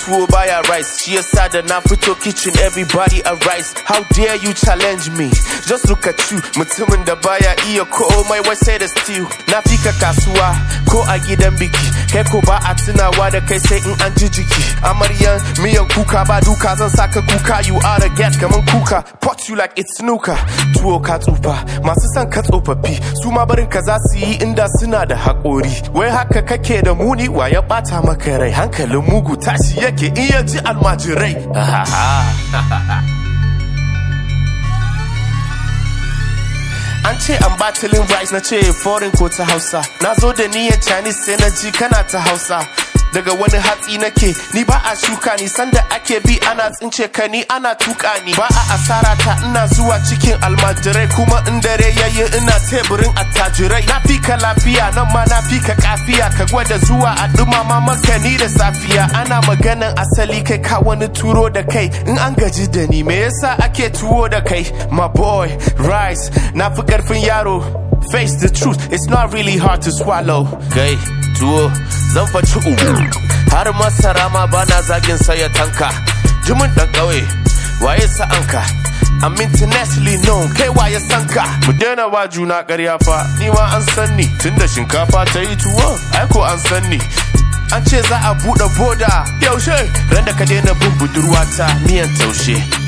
tuwo baya rice shi yasa da na fito kitchen everybody a rice how dare you challenge me just look at you mutumin da baya iya komai wai sai da stew na fika kasuwa ko a gidan biki kai ko ba a tunawa da kai sai in an ji jiki amaryan miyan kuka ba duka zan saka kuka you are a get kaman kuka pot you like it's snooker tuwo ka tsufa masu son ka tsofaffi su ma barin ka za su yi inda suna da haƙori wai haka kake da muni wa ya ɓata maka rai hankalin mugu tashi yake in ya ji almajirai An ce an batilin rice na ce foreign ko ta hausa Na zo da niyyar Chinese sai na ji kana ta hausa daga wani hatsi nake ni ba a shuka ni sanda ake bi ana tsince ka ni ana tuka ni ba a asara ta ina zuwa cikin almajirai kuma in dare yayi ina teburin attajirai na fi ka lafiya nan ma na fi ka kafiya ka gwada zuwa a dumama maka ni da safiya ana maganan asali kai ka wani turo da kai in an gaji da ni me yasa ake tuwo da kai my boy rice na fi karfin yaro face the truth it's not really hard to swallow kai tuwo zan faci uku har masara ma bana zagin saya tanka jimin dan ƙauye waye sa'anka I'm internationally known kai waye sanka mu daina wa juna ƙarya fa ni ma an san ni tunda shinkafa ta yi tuwo ai ko an san ni an ce za a buɗe boda yaushe ran da ka daina bin budurwata miyan taushe